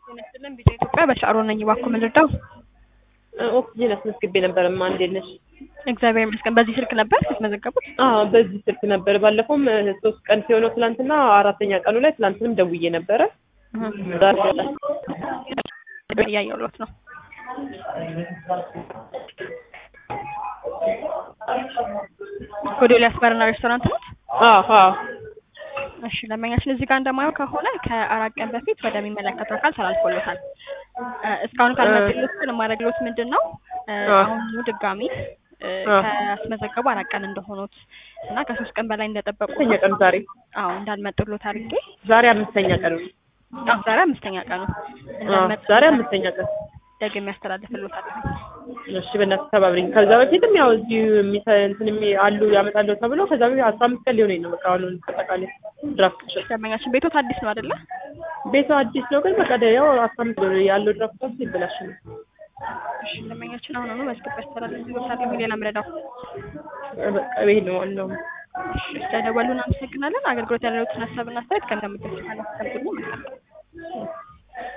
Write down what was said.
ጤና ይስጥልን ቢጫ ኢትዮጵያ በሻዕሮ ነኝ። እባክዎ ምን ልርዳው? ኦክሲጅን አስመዝግቤ ነበር። ማ እንዴት ነሽ? እግዚአብሔር ይመስገን። በዚህ ስልክ ነበር ያስመዘገቡት? አዎ በዚህ ስልክ ነበር። ባለፈውም ሶስት ቀን ሲሆነው ትናንትና አራተኛ ቀኑ ላይ ትናንትንም ደውዬ ነበረ። ዛሬ እያየሁሎት ነው። ጎዶልያስ ባርና ሬስቶራንት ነው? አዎ አዎ እሺ ደንበኛችን እዚህ ጋር እንደማየው ከሆነ ከአራት ቀን በፊት ወደሚመለከተው አካል ተላልፎሎታል። እ እስካሁን ካልመጡሎት ግን የማደርግሎት ምንድን ነው እ አሁኑ ድጋሚ እ ካስመዘገቡ አራት ቀን እንደሆኑት እና ከሶስት ቀን በላይ እንደጠበቁ አምስተኛ ቀኑ ዛሬ አዎ እንዳልመጡሎት አድርጌ ዛሬ አምስተኛ ቀኑ ነው። አዎ ዛሬ አምስተኛ ቀኑ አዎ እንዳልመጡ ዛሬ አምስተኛ ቀን ደግሜ ያስተላልፍሎታል። እሺ በእናትህ ተባብሪኝ። ከዛ በፊትም ያው እዚሁ የሚሰ እንትን የሚ- አሉ ያመጣለሁ ተብሎ ከዛ በፊት አስራ አምስት ቀን ሊሆነኝ ነው። በቃ አሁን አጠቃላይ ድራፍት ሸጥ ደንበኛችን ቤቶት አዲስ ነው አይደለ? ቤቱ አዲስ ነው ግን በቃ ደ- ያው አስራ አምስት ቀን ያለው ድራፍት ራሱ ይበላሽ ነው። እሺ ደንበኛችን አሁኑኑ መዝግብ ያስተላልፍሎታል። ሌላ ምረዳው በቃ ይሄ ነው ዋናው። እሺ ስለደወሉ እናመሰግናለን። አገልግሎት ያለዎትን ሀሳብና አስተያየት ከእንደምትልካለ መልካም